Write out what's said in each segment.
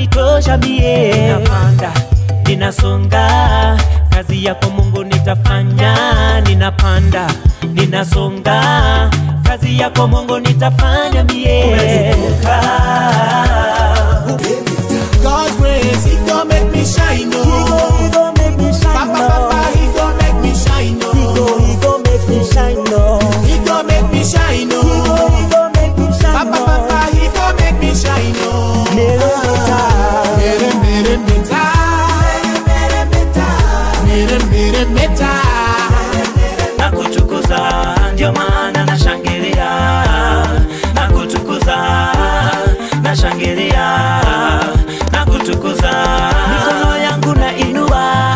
yanitosha mie. Ninapanda, ninasonga, kazi yako Mungu nitafanya. Ninapanda, ninasonga, kazi yako Mungu nitafanya mie. God's grace, He gon' make me shine, oh. Papa, Papa, He gon' make me shine, oh. He gon' make me shine, oh. Papa, Papa, He gon' make me shine, oh. Mere, mere, meta. Mere, mere, meta. nakutukuza ndio maana nashangilia nakutukuza nashangilia nakutukuza mikono yangu na inua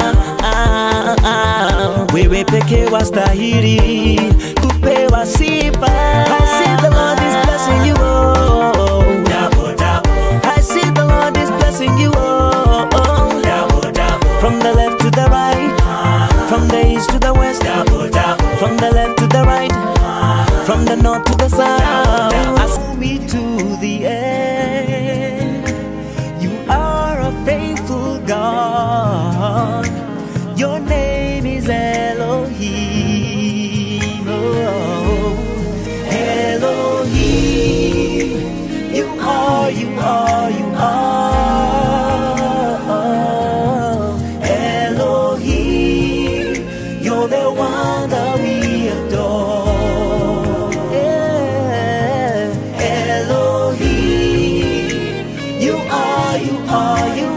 wewe pekee wastahili kupewa sifa I see the Lord is blessing you oh. double, double. I see the Lord is blessing you oh. double, double. from the left to the right from the east to the west, from the left to the right, from the north to the south. Ask me to the end. You are a faithful God. Your name is Elohim. Oh, Elohim. You are, you are, you are. Elohim. You're the one that we adore. Yeah. Elohim. You are, you are, you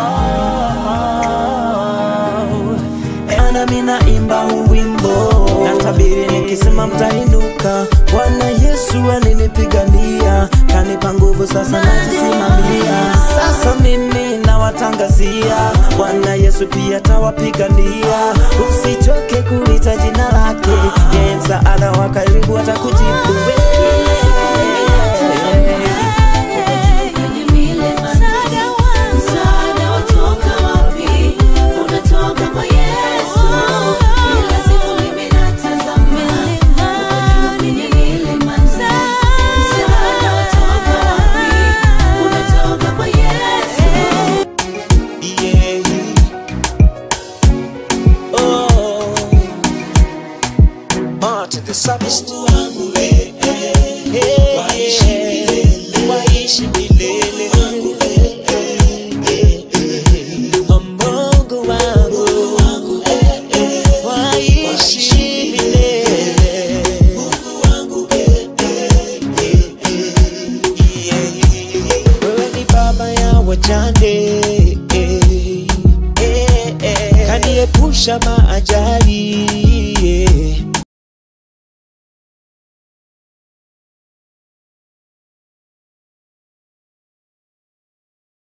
are. Ana mina imba huu wimbo natabiri nikisema mtainuka. Bwana Yesu alinipigania, kanipa nguvu, sasa najisimamia. Sasa mimi nawatangazia, Bwana Yesu pia tawapigania. Usichoke kuita jina lake, yeye msaada wa karibu atakujibu. Kwenye milima, msaada watoka wapi? Unatoka kwa Yesu. Kila siku mimi natazama kwenye milima, msaada watoka wapi? Unatoka kwa Yesu. Yeah. Oh. Martin the Psalmist. Eh, eh, eh, waishi milele. Eh, eh, Mungu wangu. Eh, eh, waishi milele. Wewe ni baba ya wajane eh, eh, eh, kaniepusha maajali